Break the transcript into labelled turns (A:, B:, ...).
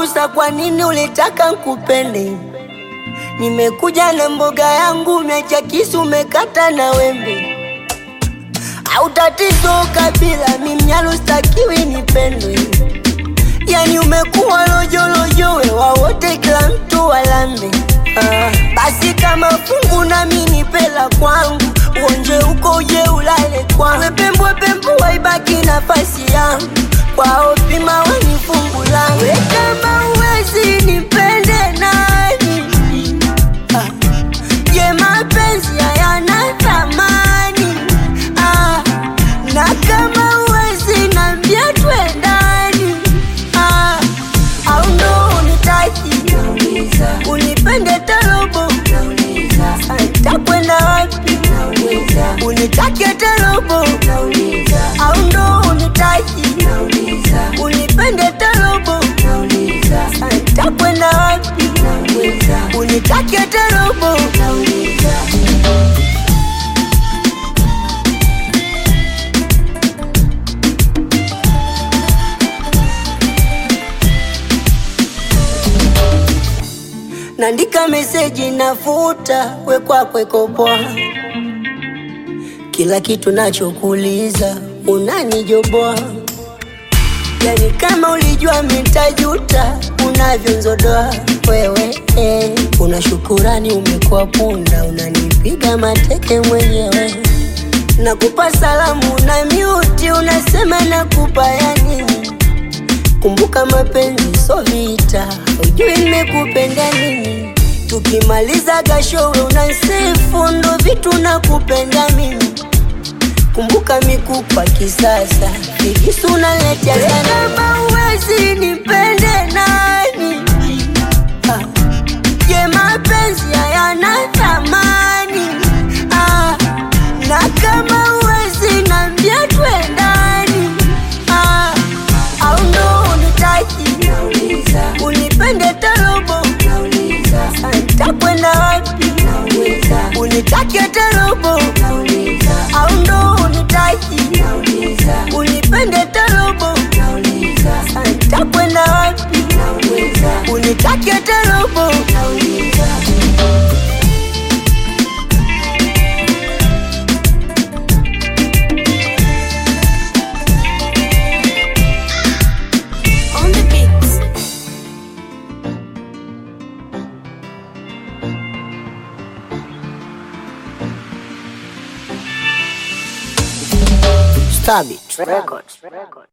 A: wangu, sa kwa nini ulitaka nkupende? Nimekuja na mboga yangu, umeacha kisu, umekata na wembe. Au tatizo kabila, mimnyalo stakiwi nipendwe. Yani umekuwa lojolojo, wewa wote, kila mtu walambe. Ah, basi kama fungu nami nipela kwangu, uonje uko uje ulale kwangu. Wepembwe pembu waibaki nafasi yangu, kwao pima weni fungu langu. We kama uwezi nipende nani? Ah, je, mapenzi hayana thamani? Ah, na kama uwezi nambia twendani? Ah, au ndo unitaki unipende tarobo takwenda wapi unitake tarobo au ndo unitaki unipende tarobo takwenda wapi unitake tarobo Nandika meseji nafuta, we kwako iko poa. Kila kitu nachokuuliza unanijoboa, yani kama ulijua mitajuta unavyonzodoa wewe eh. Una shukurani umekuwa punda, unanipiga mateke mwenyewe. Nakupa salamu na miuti, unasema nakupa ya nini? Kumbuka mapenzi so vita, ujui nimekupenda nini. Tukimaliza gashowe unansifu, ndo vitu nakupenda mimi. Kumbuka mikupa kisasa, vigisu unaletea sana. Kama uwezi nipende nani? Ah, Je, mapenzi hayana thamani? Ah, na kama uwezi nambia twendani? Ah, au ndo unitaki unipende tarobo takwenda wapi unitake tarobo au ndo unitaki unipende tarobo takwenda wapi unitake tarobo
B: On the beats.
A: Stabit Records.